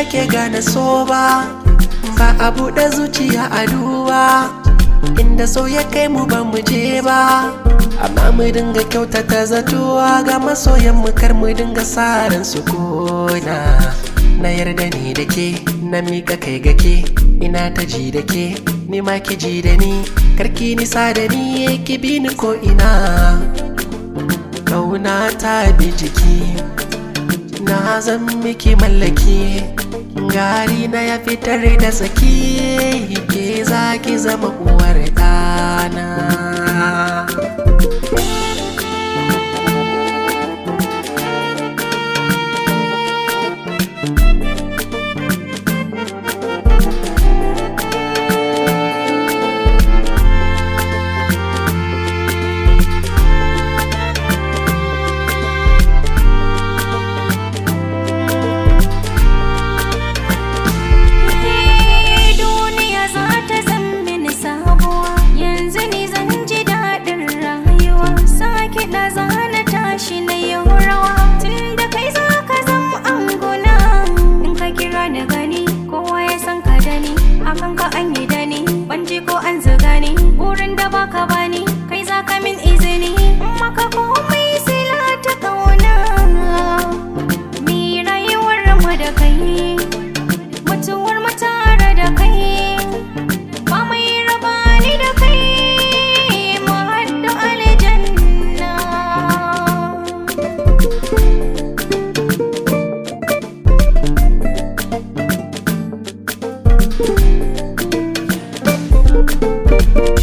ake gane so ba ba a buɗe zuciya a duba inda so ya kai mu ba mu je ba amma mu dinga kyautata zatuwa ga masoyan mu kar mu dinga saran su kona na yarda ni da ke na mika kai ga ke ina ta ji da ke ni ma ki ji da ni karki nisa da ni ki bi ni ko ina kauna ta bi jiki na zan miki mallaki gari na ya fitar da saki ke za ki zama uwar ɗana duniya za ta zan mini sabuwa yanzu ni zan ji daɗin rayuwa sake da zana tashi na yau rawa tun da kai za ka zan anguna in ka kira da gani kowa ya san ka da ni akan ka an yi da ni ban ji ko an zuga ni wurin da baka bani kai za ka min izini in maka komai sila ta kauna mi rayuwar mu da kai mutuwar mu tare da kai ba mai raba ni da kai mu haddu aljanna Thank